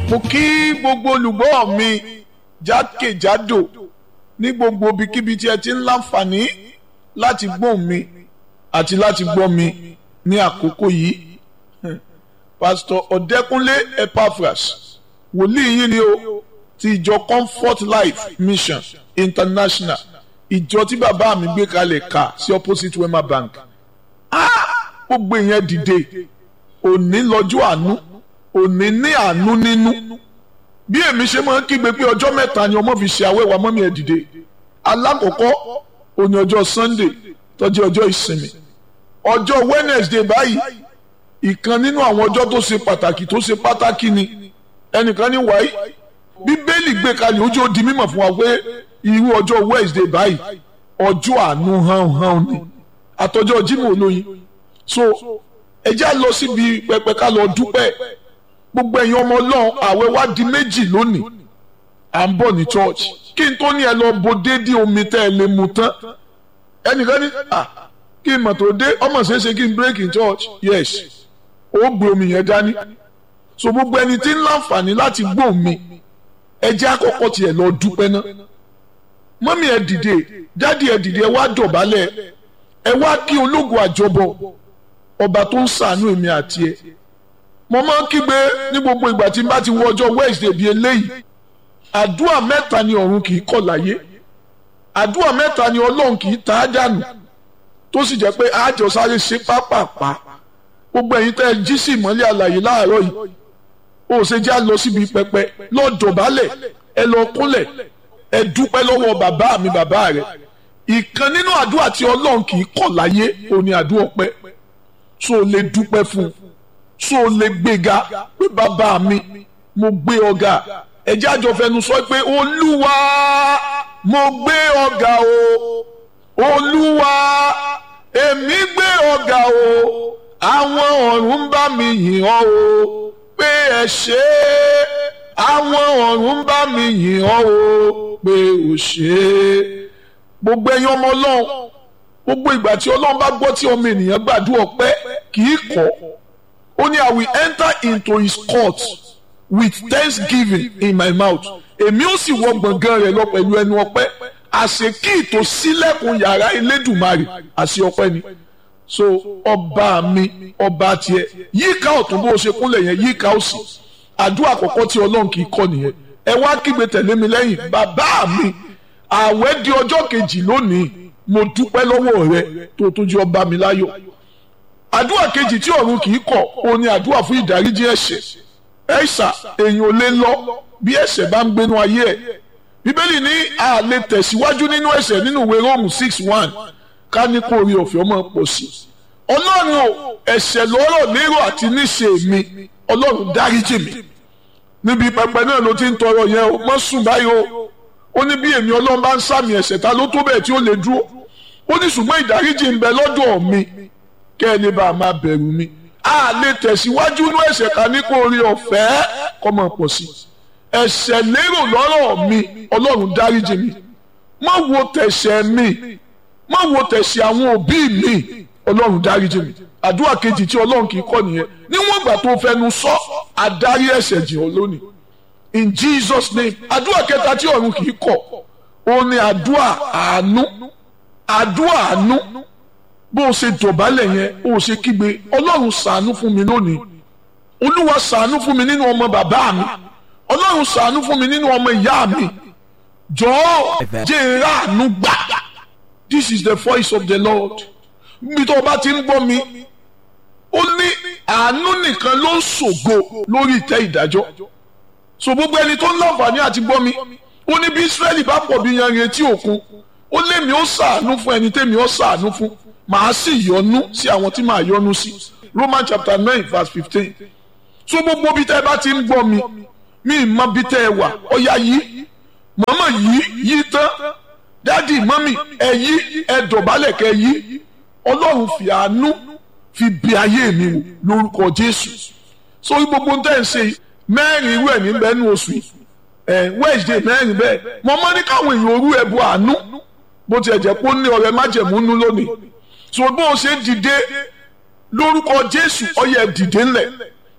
mo kí gbogbo olùgbọ́ mi jákèjádò ní gbogbo ibikíbi tí ẹ ti ń láǹfààní láti gbọ́ mi àti láti gbọ́ mi ní àkókò yìí pásítọ̀ ọ̀dẹ́kúnlé epaphras wòlíì yìí ni o ti ìjọ comfort life mission international ìjọ tí bàbá mi gbé kalẹ̀ ká sí opposite wema bank gbogbo ìyẹn dìde òní lọ́jọ́ àánú òní ní àánú nínú bí èmi ṣe máa ń kígbe pé ọjọ́ mẹ́ta ni ọmọ fi ṣe àwẹ̀wà mọ́mí ẹ̀ dìde alákọ̀ọ́kọ́ òní ọjọ́ sunday tó jẹ́ ọjọ́ ìsinmi ọjọ́ wednesday báyìí ìkan nínú àwọn ọjọ́ tó ṣe pàtàkì tó ṣe pàtàkì ni ẹnìkan ní wáyé bíbélì gbé kalẹ̀ ojú ó di mímọ̀ fún wa pé irú ọjọ́ wednesday báyìí ọjọ́ àánú hàn hàn ni àtọjọ́ jimoh olóyin so ẹ já lọ síbi pẹpẹ ká lọ dúpẹ́ gbogbo ẹ̀yin ọmọ ọlọ́run àwẹ̀ wá di méjì lónìí à ń bọ̀ ní church kí n tó ní ẹ lọ bo déédéé omi tẹ́ ẹ lè mu tán ẹnìkan ní à kí n mọ̀ tó dé ọmọ ṣeéṣe kí n break in church yes ó gbé omi yẹn dání so gbogbo ẹni tí ń láǹfààní láti gbọ́ mi ẹ jẹ́ àkọ́kọ́ tiẹ̀ lọ dúpẹ́ ná mọ́mí ẹ dìde dádì ẹ dìde ẹ wá dọ̀bálẹ̀ ẹ wá kí ológun àjọbọ ọba tó ń ṣàánú èmi àti ẹ mo máa ń kígbe ní gbogbo ìgbà tí n bá ti wọ ọjọ́ Wednesday bíi eléyìí àdúrà mẹ́ta ni ọ̀run kì í kọ̀ láyé àdúrà mẹ́ta ni ọlọ́run kì í ta á dànù tó sì jẹ́ pé àjọ sáré ṣe pápápá gbogbo ẹ̀yin tẹ́ ẹ jí sí ìmọ́lẹ̀ àlàyé láàárọ̀ yìí ó ṣe já lọ síbi pẹpẹ lọ dọ̀bálẹ̀ ẹ lọ kúnlẹ̀ ẹ dúpẹ́ lọ́wọ́ bàbá mi bàbá rẹ̀ ìkan nínú àdúrà tí ọlọ́run kì í kọ̀ láyé òní àdúrà ọpẹ́ tó o lè dúpẹ́ fún un tó o lè gbéga pé bàbá mi mo gbé ọ̀gá ẹjẹ́ àjọ fẹnu sọ pé olúwa mo gbé ọ̀gá o olúwa èmi gbé ọ̀gá o àwọn ọ̀run ń bá mi yìn ọ́ o pé ẹ ṣé àwọn ọ̀run ń bá mi yìn ọ́ o pé ò ṣe é gbogbo ẹ̀yin ọmọ ọlọ́run gbogbo ìgbà tí ọlọ́run bá gbọ́ tí ọmọ ènìyàn gbàdúrà ọpẹ́ kì í kọ̀ ó ní I will enter into his court with thanksgiving in my mouth èmi ó sì wọ gbọ̀ngàn rẹ̀ lọ pẹ̀lú ẹnu ọpẹ́ àṣekí ìtò sílẹ̀kùn yàrá Elédùmarè àṣẹ ọpẹ́ ni so ọba mi ọba tiẹ̀ yíká ọ̀tún bó ṣe kúnlẹ̀ yẹn yíká òsì àdúrà àkọ́kọ́ tí ọlọ́run kì í kọ́ nìyẹn ẹ wá kígbe tẹ̀lé mi lẹ́yìn bàbá mi àwẹ̀ di ọjọ́ kejì lónìí mo dúpẹ́ lọ́wọ́ rẹ tó tó jẹ́ ọba mi láyọ̀ àdúrà kejì tí ọ̀run kì í kọ̀ ó ní àdúrà fún ìdáríjì ẹ̀ṣẹ̀ ẹ̀ṣà èèyàn ò lè lọ bí ẹ̀ṣẹ̀ bá ń gbénu ayé ẹ̀ bíbélì ní a lè tẹ̀síwájú nínú ẹ̀ṣẹ̀ nínú ìwé róòmù six one ká ní kó orí ọ̀fẹ́ ọmọ pọ̀ sí i ọlọ́run o ẹ̀ṣẹ̀ lọ́rọ̀ lérò àti níṣe mi ọlọ́run dáríjì mi níbi pẹpẹ náà ló ti ń tọrọ yẹn o mọ́ sùn báyìí o ó ní bí èmi ọlọ́run bá ń sàmì ẹ̀ṣẹ̀ ta ló tó bẹ́ẹ̀ tí ó lè dúró ó ní ṣùgbọ́n ìdáríjì ń bẹ lọ́dọ̀ mi kẹ́ ẹ lè bá a máa bẹ̀rù mi a lè tẹ̀síwájú inú ẹ̀ṣẹ̀ ká ní kó orí ọ̀fẹ́ kọ́ mọ̀ pọ̀ sí ẹ̀ṣẹ̀ lérò lọ́rọ̀ mi ọlọ́run dáríjì mi má wo tẹ̀ṣẹ̀ mi má wo tẹ̀ṣẹ̀ àwọn òbí mi ọlọ́run dáríjì mi àdúrà kejì tí ọlọ́run kì í kọ́ nìyẹn níwọ̀n ìgbà tó fẹnu sọ adarí ẹ̀ṣẹ̀ jìn ọ́ lónìí in Jesus name àdúrà kẹta tí ọ̀run kì í kọ̀ ó ní àdúrà àánú àdúrà àánú bó o ṣe dọ̀bálẹ̀ yẹn ó ṣe kígbe ọlọ́run ṣàánú fún mi lónìí olúwa ṣàánú fún mi nínú ọmọ bàbá mi ọlọ́run ṣàánú fún mi nínú ọmọ ìyá mi jọ̀ọ́ jẹ́ ìráàánú gbà this is the voice of the Lord bí tó o bá ti ń gbọ́ mi ó ní àánú nìkan ló ń ṣògo lórí ìtẹ́ ìdájọ́ so gbogbo ẹni tó ń láǹfààní àti gbọ́ mi ó ní bí Ísírẹ́lì bá pọ̀ bí yanrìn etí òkun ó lémi ó ṣàánú fún ẹni tẹ́mi ó ṣàánú fún màá sì yọ́nú sí àwọn tí màá yọ́nú sí Roman chapter nine verse fifteen so gbogbo bí tẹ́ ẹ bá ti ń gbọ́ mi mi mọ bí tẹ́ ẹ wà ọ̀yà yìí mọ̀mọ́ yìí yìí tán dádì mọ́mì ẹ yí ẹ dọ̀bálẹ̀ kẹ yí ọlọ́run fi àánú fi bí ayé mi wò lórúkọ Jésù so gbogbo ń tẹ́ ẹ ṣe mẹ́rin irú ẹ̀ ní bẹ́ẹ̀ ní oṣù yìí ẹ̀ Wednesday mẹ́rin bẹ́ẹ̀ mo mọ́ ní káwọn èèyàn orú ẹ̀ bu àánú bó tiẹ̀ jẹ́ pé ó ní ọ̀rẹ́ májẹ̀múnú lónìí so bó o ṣe dìde lórúkọ Jésù ọyẹ dìde ńlẹ̀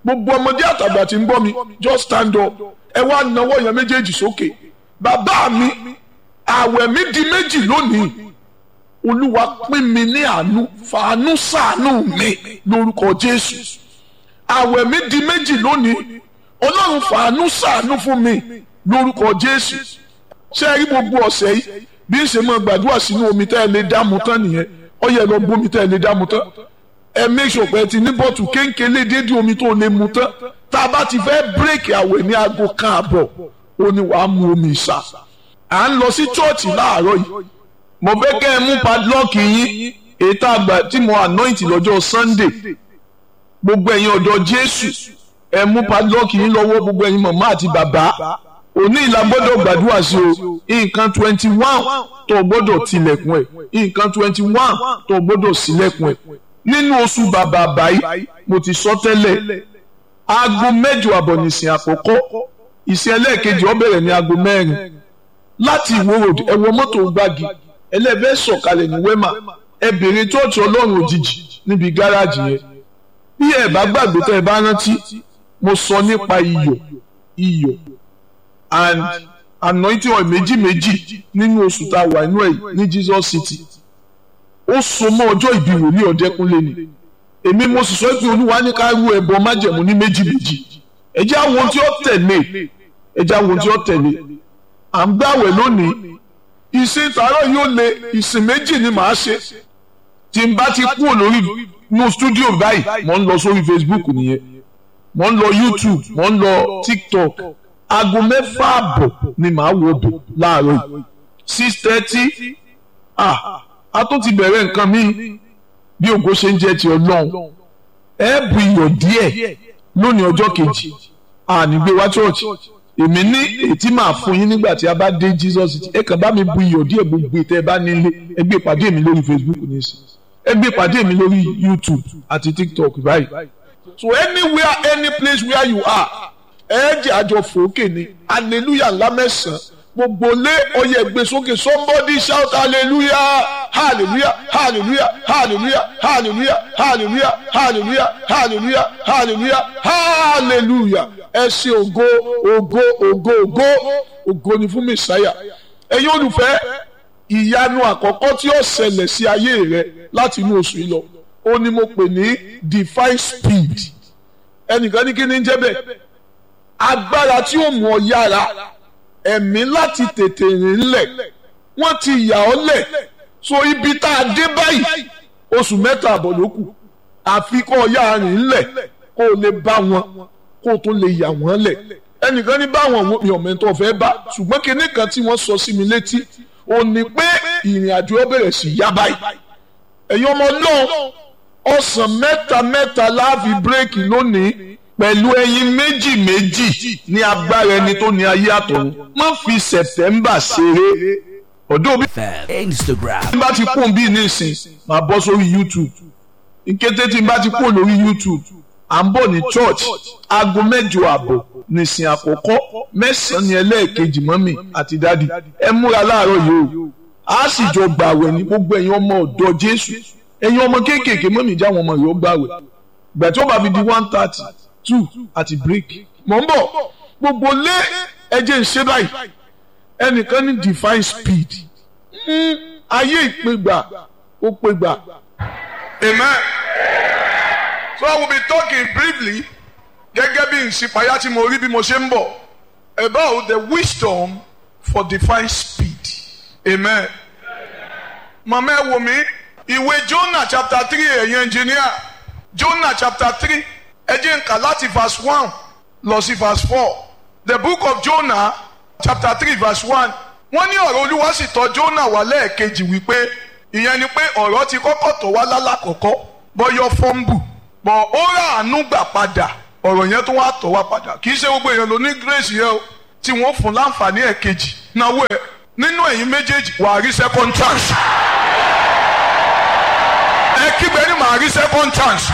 gbogbo ọmọdé àtàgbà tí ń gbọ́ mi just stand up ẹ wá nawọ́ yẹn méjèèjì sókè bàbá mi àwẹ̀ mi di méjì lónìí olúwa pín mi ní àánú fàánú ṣàánú mi lórúkọ jésù àwẹ̀ mi di méjì lónìí ọlọ́run fàánú ṣàánú fún mi lórúkọ jésù ṣé ẹ rí gbogbo ọ̀sẹ̀ yìí bí ń ṣe máa gbàdúrà sínú omi tẹ́ ẹ lè dáàmú tán nìyẹn ó yẹ lọ bómi tẹ́ ẹ lè dáàmú tán ẹ make sure pé ẹ ti ní bọ́ọ̀tù kéńkélé dédé omi tó lè mu tán tá a bá ti fẹ́ bírèkì àwẹ̀ ní aago kan àbọ̀ ó ní wàá mu omi ìsà à ń lọ sí chọ́ọ̀chì láàárọ̀ yìí mo fẹ́ kẹ́ ẹ mú padlọ́ọ̀kì yín ètò àgbà tí mo anoint lọ́jọ́ sunday gbogbo ẹ̀yin ọ̀dọ́ jésù ẹ mú padlọ́ọ̀kì yín lọ́wọ́ gbogbo ẹ̀yin màmá àti bàbá òní ìlà gbọ́dọ̀ gbàdúrà sí o nǹkan twenty one tó o gbọ́dọ̀ tilẹ̀kùn ẹ̀ nǹkan twenty one tó o gbọ́dọ̀ sílẹ̀kùn ẹ̀ nínú oṣù bàbá àbáyé mo ti sọ tẹ́lẹ̀ aago mẹ́jọ àbọ̀ nìsín àkọ́kọ́ ìsìn ẹlẹ́ẹ̀kejì ó bẹ̀rẹ̀ ní aago mẹ́rin láti ìwó road ẹ wọ mọ́tò gbági ẹlẹ́fẹ́ sọ̀kalẹ̀ ní wema ẹ bèrè chọ́ọ̀chì ọlọ́run òjijì níbi gáràjì yẹn bí ẹ bá gbàgbé tẹ́ ẹ bá rántí mo sọ nípa iyọ̀ iyọ̀ and anointing oil méjì méjì nínú oṣù tá a wà inú ẹ̀ ní Jesus City ó so mọ́ ọjọ́ ìbí wòlíì ọ̀dẹ́kúnlé ni èmi mo sì sọ pé olúwa ní ká rú ẹbọ májẹ̀mú ní méjì méjì ẹ jẹ́ àwọn ohun tí ó tẹ̀lé ẹ jẹ́ àwọn ohun tí ó tẹ̀lé à ń gbàwẹ̀ lónìí ìsìn tààrọ̀ yóò lé ìsìn méjì ni màá ṣe tí n bá ti kúrò lórí inú stúdíò báyìí mo ń lọ sórí Facebook nìyẹn mo ń lọ YouTube mo ń lọ TikTok aago mẹ́fà àbọ̀ ni màá wọ bẹ̀ láàárọ̀ yìí six thirty ah a tún ti bẹ̀rẹ̀ nǹkan mi bí ògo ṣe ń jẹ́ ti ọlọ́run ẹ bu iyọ̀ díẹ̀ lónìí ọjọ́ kejì ànígbé wá church èmi ní ètí máa fún yín nígbà tí a bá dé Jesus ẹ kàn bá mi bu iyọ̀ díẹ̀ gbogbo ìtẹ́ ẹ bá nílé ẹ gbé ìpàdé mi lórí Facebook nísìnyí ẹ gbé ìpàdé mi lórí YouTube àti TikTok báyìí so anywhere any place where you are ẹ jẹ́ àjọ fòókè ni hallelujah ńlá mẹ́sàn-án gbogbo lé ọyẹ gbé sókè somebody shout hallelujah hallelujah hallelujah hallelujah hallelujah hallelujah hallelujah hallelujah hallelujah hallelujah ẹ ṣe ògo ògo ògo ògo ògo ni fún mẹsàáyà ẹ̀yin olùfẹ́ ìyanu àkọ́kọ́ tí ó ṣẹlẹ̀ sí ayé rẹ láti inú oṣù yìí lọ ó ní mo pè ní divine speed ẹnìkan ní kí ni ń jẹ́ bẹ́ẹ̀ agbára tí ó mú ọ yára ẹ̀mí láti tètè rìn lẹ̀ wọ́n ti yà ọ́ lẹ̀ so ibi tá a dé báyìí oṣù mẹ́ta àbọ̀ ló kù àfi kó o yá rìn lẹ̀ kó o lè bá wọn kó o tó lè yà wọ́n lẹ̀ ẹnìkan ní báwọn mi ò mẹ́tọ́ fẹ́ bá ṣùgbọ́n kinní kan tí wọ́n sọ sí mi létí ò ní pé ìrìn àjò ó bẹ̀rẹ̀ sí yá báyìí ẹ̀yin ọmọ náà ọ̀sán mẹ́ta mẹ́ta láàfin bírèkì lónìí pẹ̀lú ẹyin méjì méjì ní agbára ẹni tó ní ayé àtọ̀run má fi sẹ̀tẹ̀mbà ṣeré ọ̀dọ́ bí. Instagram. tí n bá ti kún bí nísìn máa bọ́ sórí YouTube ìkété tí n bá ti kún lórí YouTube à ń bọ̀ ní church aago mẹ́jọ àbọ̀ nìsín àkọ́kọ́ mẹ́sàn-án ní ẹlẹ́ẹ̀kejì mọ́mì àti dádì ẹ múra láàárọ̀ yìí o a sì jọ gbàwẹ̀ ní gbogbo ẹ̀yin ọmọ ọ̀dọ́ Jésù ẹ̀yin ọmọ kéékèèké mọ́mì já àwọn ọmọ yìí ó gbàwẹ̀ gbà tí ó bá fi di one thirty two àti break mọ̀ ń bọ̀ gbogbo lé ẹjẹ́ ń ṣe báyìí ẹnìkan ní divine speed ayé ìpégbà ó pégbà. Amen. So I will be talking briefly gẹ́gẹ́ bí ìsìpáyà tí mo rí bí mo ṣe ń bọ̀ about the wisdom for divine speed. Amen. Màmá ẹ wò mí ìwé Jonah chapter three ẹ̀yin engineer Jonah chapter three ẹ jẹ́ n kà láti verse one lọ sí verse four the book of Jonah chapter three verse one wọ́n ní ọ̀rọ̀ Olúwa sì tọ̀ Jonah wá lẹ́ẹ̀kejì wípé ìyẹn ni pé ọ̀rọ̀ ti kọ́kọ́ tọ̀ wá lálàkọ́kọ́ bọ́yọ́ fọ́ńbù bọ̀ ó rà àánú gbà padà ọ̀rọ̀ yẹn tó wá tọ̀ wá padà kì í ṣe gbogbo èèyàn ló ní grace yẹn o tí wọ́n fún láǹfààní ẹ̀kejì náwó ẹ̀ nínú ẹ̀yin méjèèjì wà á rí second chance ẹ kígbe ní màá rí second chance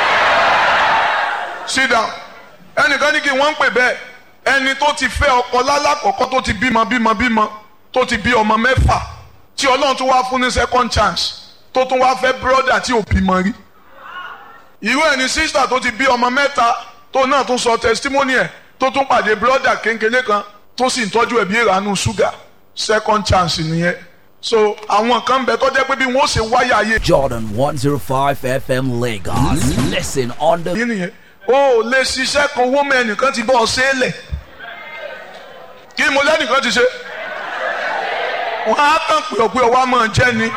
sit down ẹnìkan ní kí wọ́n ń pè bẹ́ẹ̀ ẹni tó ti fẹ́ ọkọ lálàkọ́kọ́ tó ti bímọ bímọ bímọ tó ti bí ọmọ mẹ́fà tí ọlọ́run tó wá fún ní second chance tó tún wá fẹ́ brother tí ò bímọ rí irú ẹni sister tó ti bí ọmọ mẹ́ta tó náà tún sọ testimony ẹ̀ tó tún pàdé brọ́dà kéńkéré kan tó sì ń tọ́jú ẹ̀bí ìranú ṣúgà second chance nìyẹn so àwọn kan bẹ tó jẹ́ pé bí wọ́n ṣe wáyà ayé Jordan 105 FM Lagos. Listen on the yìí nìyẹn o ò lè ṣiṣẹ́ kan owó mẹ́ ẹnìkan ti bọ́ ọ ṣe é lẹ̀ kí mo lẹ́nìkan ti ṣe wọ́n á kàn pé ọ̀pẹ ọwọ́ á máa jẹ́ ni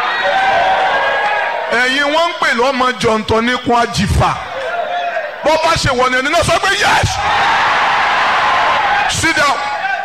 ẹ̀yin wọ́n ń pè lọ́mọ jọ̀ǹtọ̀ níkun àjìfà bó bá ṣe wọ̀ ní ẹni náà sọ pé yes sit down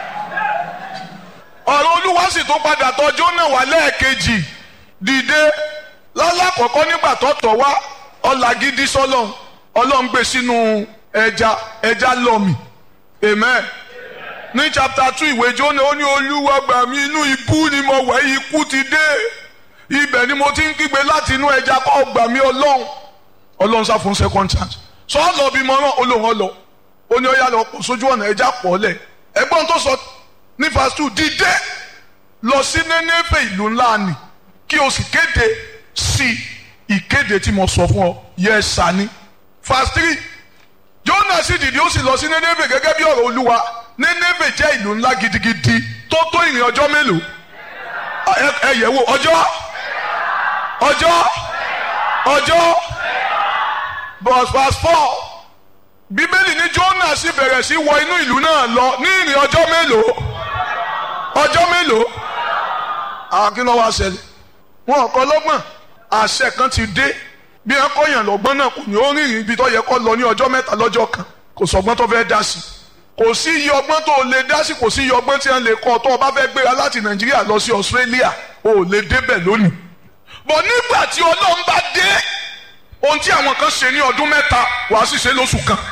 ọ̀rọ̀ olúwa sì tún padà tọ́jú náà wá lẹ́ẹ̀kejì dìde lọ́lákọ̀ọ́kọ́ nígbà tó tọ̀ wá ọ̀làgídí sọ́lọ́n ọlọ́run gbé sínú ẹja ẹja lọ́mì amen ní chapter two ìwé jóná ó ní olúwa gbà mí inú ibú ni mo wẹ̀ ikú ti dé ibẹ̀ ni mo ti ń kígbe láti inú ẹja kọ́ gbà mí ọlọ́run ọlọ́run sá fún second chance sọ lọ bí mo rán olóhùn ọlọ ó ní ó yá lọ kó sójú ọ̀nà ẹja pọ̀ lẹ̀ ẹgbọ́n tó sọ ní verse two dìde lọ sí Nénéfè ìlú ńlá ni kí o sì kéde sí ìkéde tí mo sọ fún ọ yẹ sani verse three Jónà sì dìde ó sì lọ sí Nénéfè gẹ́gẹ́ bí ọ̀rọ̀ Olúwa Nénéfè jẹ́ ìlú ńlá gidigidi tó tó ìrìn ọjọ́ mélòó ẹ ẹ yẹ̀ wò ọjọ́ ọjọ́ ọjọ́ verse verse four bíbélì ní Jónà sì bẹ̀rẹ̀ sí wọ inú ìlú náà lọ ní ìrìn ọjọ́ mélòó ọjọ́ mélòó àwọn kí ló wá ṣẹlẹ̀ wọn kọ́ lọ́gbọ̀n àṣẹ kan ti dé bí wọn kọ́ yàn lọ́gbọ́n náà kò ní ó rìnrìn ibi tó yẹ kó lọ ní ọjọ́ mẹ́ta lọ́jọ́ kan kò sọgbọ́n tó fẹ́ dá sí kò sí iye ọgbọ́n tó lè dá sí kò sí iye ọgbọ́n tí wọn lè kọ́ tó o bá fẹ́ gbéra láti Nàìjíríà lọ sí Australia o ò lè débẹ̀ lónìí bọ̀ nígbà tí Ọlọ́run bá dé ohun tí àwọn kan ṣe ní ọdún mẹ́ta wàá sì ṣe lóṣù kan.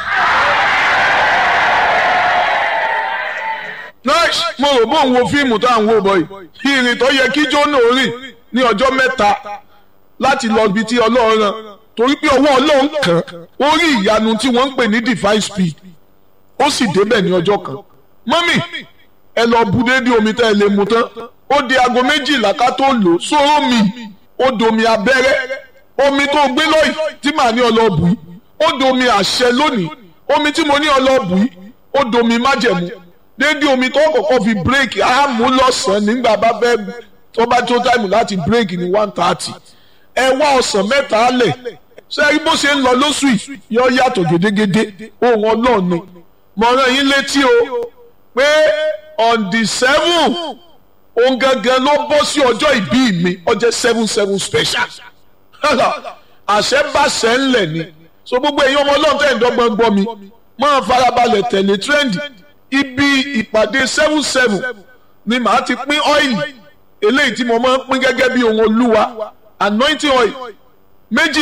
nice mo rò bóun wo fíìmù tá à ń wò bọ̀ yìí ìrìn tó yẹ kí Jónà rìn ní ọjọ́ mẹ́ta láti lọ ibi tí Ọlọ́run rán torí pé ọwọ́ Ọlọ́run kàn ó rí ìyanu tí wọ́n ń pè ní divine speed ó sì débẹ̀ ní ọjọ́ kan mọ́mì ẹ lọ bu déédéé omi tẹ́ ẹ lè mu tán ó di aago méjìlá ká tó lò sóró mi ó domi abẹ́rẹ́ omi tó gbé lọ́yìn tí màá ní ọlọ́ọ̀bù yìí ó domi àṣẹ lónìí omi tí mo ní ọlọ́ọ̀bù yìí ó domi májẹ̀mú déédéé omi tó kọ́kọ́ fi bírèkì á mú lọ́sàn-án nígbà bá fẹ́ tó bá tó táìmù láti bírèkì ní one thirty ẹ wá ọ̀sán mẹ́ta lẹ̀ ṣé bó ṣe ń lọ lóṣù yìí yọ yàtọ̀ gédégédé ohun ọlọ́run ni mo rán yín létí o pé on the seven ohun gangan ló bọ́ sí ọjọ́ ìbí mi ọjọ́ seven seven special àṣẹ bá ṣẹ ńlẹ̀ ni so gbogbo èyí ọmọ ọlọ́run tẹ̀ ń dọ́gbọ́n gbọ́ mi máa farabalẹ̀ tẹ̀lé trendy ibi ìpàdé seven seven ni màá ti pín ọ́ìlì eléyìí tí mo máa ń pín gẹ́gẹ́ bí ohun olúwa anointing oil méjì